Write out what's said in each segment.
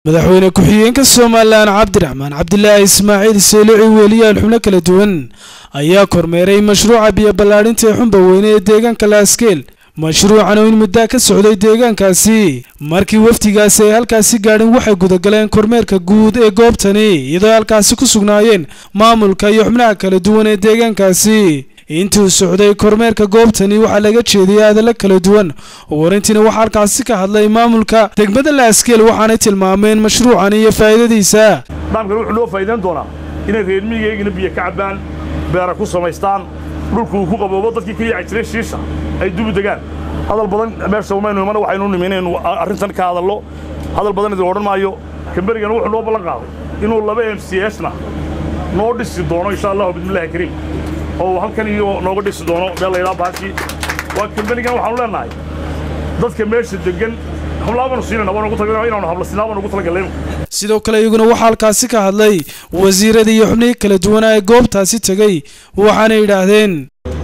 madaxweyne ku-xigeenka somalilan cabdiraxmaan cabdilaahi ismaaciil seelici weliyaal xubno kala duwan ayaa kormeeray mashruuca biyo ballaadhinta ee xumba weyne ee deegaanka laaskeel mashruucan oo in muddaa ka socday deegaankaasi markii wafdigaasi ay halkaasi gaadhin waxay gudagaleen kormeerka guud ee goobtani iyadoo halkaasi ku sugnaayeen maamulka iyo xubnaha kala duwan ee deegaankaasi intuu socday kormeerka goobtani waxaa laga jeediyay hadallo kala duwan warintiina waxaa halkaasi ka hadlay maamulka degmada laaskeel waxaanay tilmaameen mashruucan iyo faa'iidadiisa nidaamkan wuxuu noo faa'iidayn doonaa inay reer miyigeygina biyo ka cabbaan beera ku samaystaan dhulkuu ku qaboobo dadkii ka yaaci jiray shiisha ay dubu degaan hadal badan meesha umaynu imana waxaynu nimi inaynu arrintan ka hadallo hadal badan idin odhan maayo kamberigana wuxuu noo ballan qaaday inuu laba m c sna noo dhisi doono insha allahu bismillahi kariim oo halkan iyo nooga dhisi doono meel laydhaa baashii waa kamberigan waxaanu leenahay dadka meesha degan hablaabanu siinayna waan ugu talagalay inaanu hablasinaal baan ugu talagalay sidoo kale iyaguna waxaa halkaasi ka hadlay wasiiradii iyo xubnihii kala duwanaa ee goobtaasi tegey waxaanay yidhaahdeen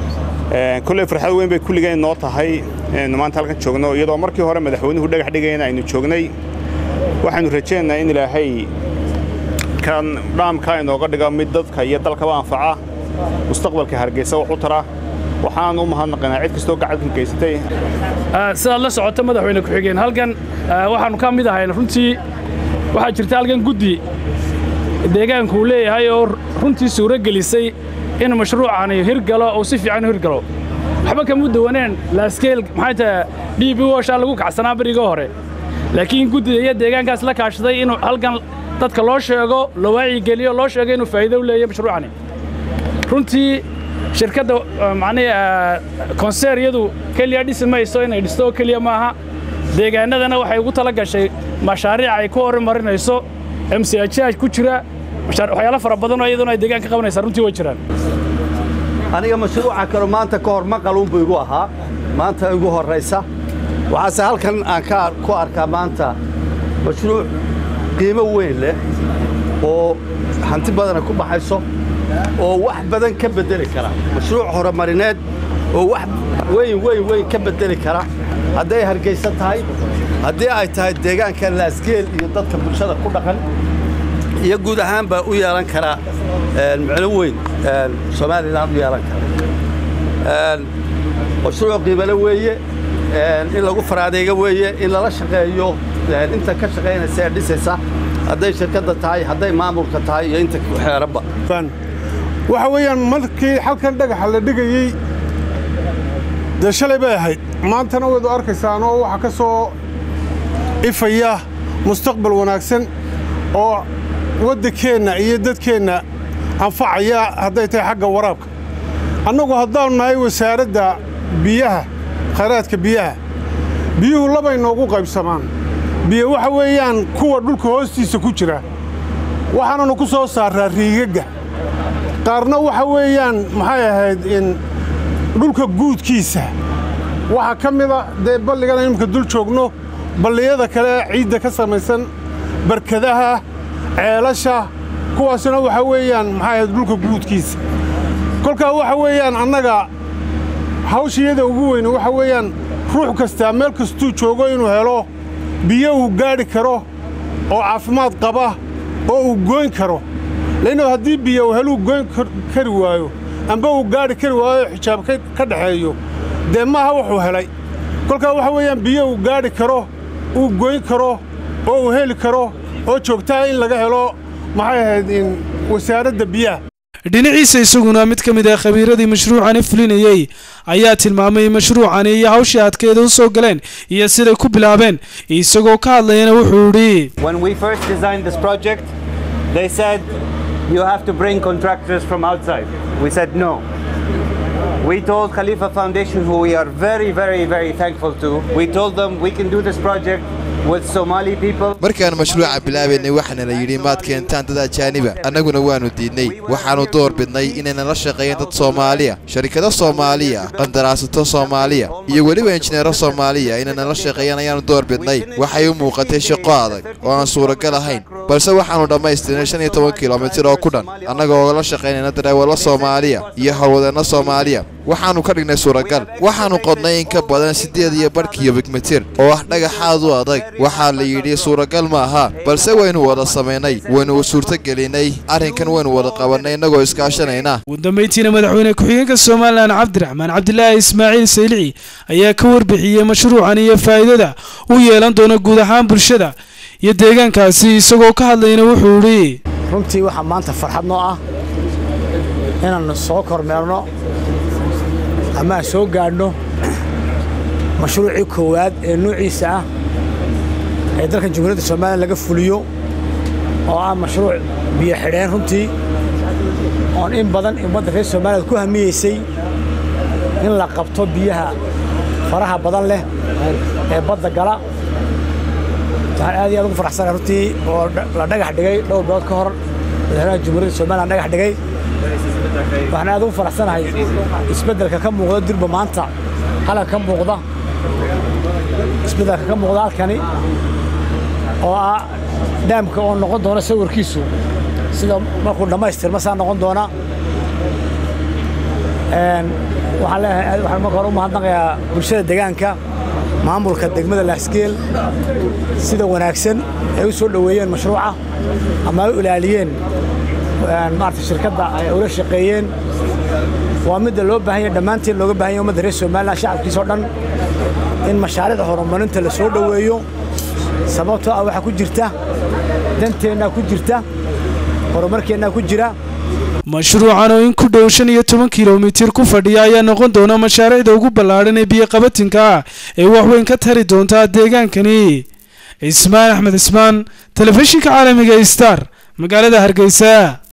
kulley farxad weyn bay kulligeen noo tahay inaynu maanta halkan joogno iyadoo markii hore madaxweynuhu dhagax dhigayna aynu joognay waxaynu rajaynaynaa in ilaahay kan dhaamka inooga dhigo mid dadka iyo dalkaba anfaca mustaqbalka hargeysa wax u tara waxaan u mahadnaqaynaa cid kastoo gacanka geysatay sidaad la socota madaxweyne ku-xigeen halkan waxaannu ka mid ahayn runtii waxaa jirta halkan guddi deegaanku uu leeyahay oo runtii suuro gelisay in mashruucani hirgalo uu si fiican u hirgalo waxba kama duwaneen laaskeel maxay tahay d b woshaa lagu kacsanaa berigii hore laakiin guddiga iyo deegaankaas la kaashaday inuu halkan dadka loo sheego la waacigeliyo loo sheego inuu faa'iido u leeyahay mashruucani runtii shirkadda macnihi konseer iyadu keliya dhisi mayso inay dhisto oo keliya maaha deegaannadana waxay ugu tala gashay mashaariic ay ku horumarinayso m c h ku jira waxyaalo fara badanoo iyaduna ay deegaan ka qabanaysaa runtii way jiraan aniga mashruuca kale maanta ka hor maqaluunbu igu ahaa maanta igu horraysa waxaase halkan aan ku arkaa maanta mashruuc qiimo weyn leh oo hanti badana ku baxayso oo wax badan ka beddeli kara mashruuc horumarineed oo wax weyn weyn weyn ka beddeli kara hadday hargaysa tahay haddii ay tahay deegaanka laaskeel iyo dadka bulshada ku dhaqan iyo guud ahaan baa u yeelan karaa micno weyn somalilan u yeelan kara mashruuc qiimale weeye in lagu faraadeega weeye in lala shaqeeyo inta ka shaqaynaysa ee dhisaysa hadday shirkadda tahay hadday maamulka tahay iyo inta xeeranba waxa weeyaan markii halkan dhagaxa la dhigayey dee shalay bay ahayd maantana waydu arkaysaan oo waxaa ka soo ifaya mustaqbal wanaagsan oo waddankeenna iyo dadkeenna anfacaya hadday tahay xagga waraabka annagu haddaannu nahay wasaaradda biyaha khayraadka biyaha biyuhu labay noogu qaybsamaan biyo waxa weeyaan kuwa dhulka hoostiisa ku jira waxaananu ku soo saarraa riigagga qaarna waxa weeyaan maxay ahayd in dhulka guudkiisa waxaa ka mida dee balligana iminka dul joogno balliyada kale ciidda ka samaysan barkadaha ceelasha kuwaasna waxa weeyaan maxay ahayd dhulka guudkiisa kolkaa waxa weeyaan annaga hawshiyada ugu weyne waxa weeyaan ruux kastaa meel kastuu joogo inuu helo biyo uu gaadhi karo oo caafimaad qaba oo uu gooyn karo laynno haddii biyo uu heluu goyn kari waayo amba uu gaadhi kari waayo xijaab ka dhexeeyo dee maaha wuxuu helay kolkaa waxa weeyaan biyo uu gaadhi karo uu goyn karo oo uu heli karo oo joogtaa in laga helo maxay ahayd in wasaaradda biyaha dhinaciisa isaguna mid ka mid ah khabiiradii mashruucani fulinayey ayaa tilmaamay mashruucani iyo hawshii adkeeda u soo galeen iyo siday ku bilaabeen isagoo ka hadlayana wuxuu idhi They said you have to bring contractors from outside. We said no. We told Khalifa Foundation, who we are very, very, very thankful to, we told them we can do this project with Somali people. markaan mashruuca bilaabaynay waxaana la yidhi maad keentaan dad ajaaniba annaguna waannu diidnay waxaannu door bidnay inayna la shaqeeyeen dad soomaaliya sharikado soomaaliya qandaraasato soomaaliya iyo weliba injineero soomaaliya inayna la shaqeeyaan ayaannu door bidnay waxay u muuqatay shaqo adag oo aan suuragal ahayn balse waxaannu dhammaystirnay shan iyo toban kilomitir oo ku dhan annagoo la shaqaynayna dareewallo soomaaliya iyo howlwadeenno soomaaliya waxaannu ka dhignay suuragal waxaannu qodnay in ka badan siddeed iyo badh kiyobik mitir oo ah dhagaxaad u adag waxaa la yidhi suuragal ma aha balse waynu wada samaynay waynu suurtogelinay arrinkan waynu wada qabannay innagoo iskaashanayna ugu dambayntiina madaxweyne ku-xigeenka somalilan cabdiraxmaan cabdilaahi ismaaciil saylici ayaa ka warbixiyey mashruucan iyo faa'iidada u yeelan doona guud ahaan bulshada iyo deegaankaasi isagoo ka hadlayna wuxuu idhi runtii waxaa maanta farxad noo ah inaan soo kormeerno ama aan soo gaadhno mashruucii koowaad ee nuuciisa ah ee dalkan jamhuuriyadda somalilan laga fuliyo oo ah mashruuc biyo xidheen runtii oon in badan ummadda reer somaliland ku hamiyeysay in la qabto biyaha faraha badan leh ee badda gala waxaan aad iyo aad ugu faraxsanahay runtii oo la dhagax dhigay dhowr bilood ka hor madaxweynaha jamhuuriyadda somaliland dhagax dhigay waxaan aad ugu faraxsanahay isbeddelka ka muuqda durba maanta halka ka muuqda isbeddelka ka muuqda halkani oo ah dhaamka oo noqon doona sawirkiisu sida markuu dhammaystirma saa noqon doona waxaan leeyahay waxaan marka hore u mahadnaqayaa bulshada deegaanka maamulka degmada laasgeel sida wanaagsan ay u soo dhoweeyeen mashruuca ama ay u ilaaliyeen maarata shirkadda ay ula shaqeeyeen waa midda loo baahan yahay dhammaanteen looga baahan yahay ummadda reer somaliland shacabkiisa oo dhan in mashaariicda horumarinta la soo dhoweeyo sababtoo ah waxaa ku jirta danteennaa ku jirta horumarkeennaa ku jira mashruucan oo in ku dhow shan iyo toban kilomitir ku fadhiya ayaa noqon doona mashaariicda ugu ballaadhan ee biyoqabatinka ah ee waxweyn ka tari doontaa deegaankani cismaan axmed cismaan telefishinka caalamiga star magaalada hargeysa